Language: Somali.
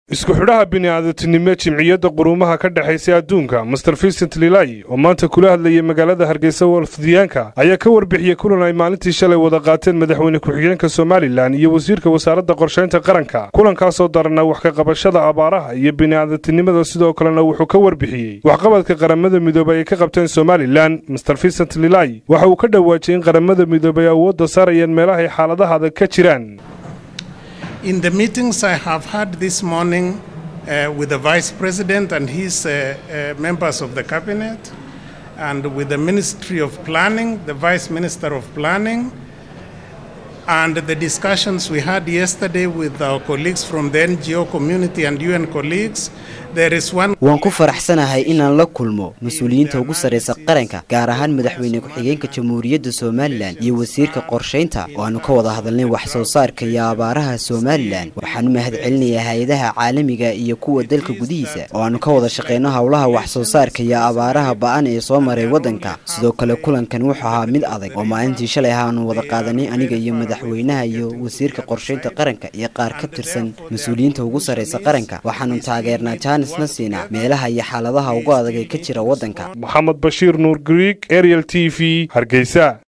isku xidhaha bini'aadatinimo jimciyadda quruumaha ka dhexaysa adduunka master vincent lilai oo maanta kula hadlayay magaalada hargeysa walfdiyaanka ayaa ka warbixiyey kulan ay maalintii shalay wada qaateen madaxweyne ku-xigeenka somalilan iyo wasiirka wasaaradda qorshaynta qaranka kulankaasoo darana wax ka qabashada abaaraha iyo bini'aadatinimada sidoo kalena wuxuu ka warbixiyey waxqabadka qaramada midoobay ay ka qabteen somalilan master vincent lilai waxa uu ka dhawaajiyey in qaramada midoobay awoodda saarayeen meelahay xaaladaha adag ka jiraan In the meetings I have had this morning uh, with the Vice President and his uh, uh, members of the Cabinet, and with the Ministry of Planning, the Vice Minister of Planning, and the discussions we had yesterday with our colleagues from the NGO community and UN colleagues, there is one. waan ku faraxsanahay inaan la kulmo mas-uuliyiinta ugu sarraysa qaranka gaar ahaan madaxweyne ku-xigeenka jamhuuriyadda somalilan iyo wasiirka qorshaynta oo aanu ka wada hadalnay wax soo saarka iyo abaaraha somalilan waxaan u mahad celinayaa hay-adaha caalamiga iyo kuwa dalka gudihiisa oo aanu ka wada shaqeyno howlaha wax soo saarka iyo abaaraha ba-an ee soo maray waddanka sidoo kale kulankan wuxuu ahaa mid adag oo maalintii shalay ahaanu wada qaadanay aniga iyo madaxweynaha iyo wasiirka qorshaynta qaranka iyo qaar ka tirsan mas-uuliyiinta ugu sarraysa qaranka waxaanu taageernaa jaanisna siinaa meelaha iyo xaaladaha ugu adag ee ka jira waddanka maxamed bashiir nuur griig ariel t v hargeysa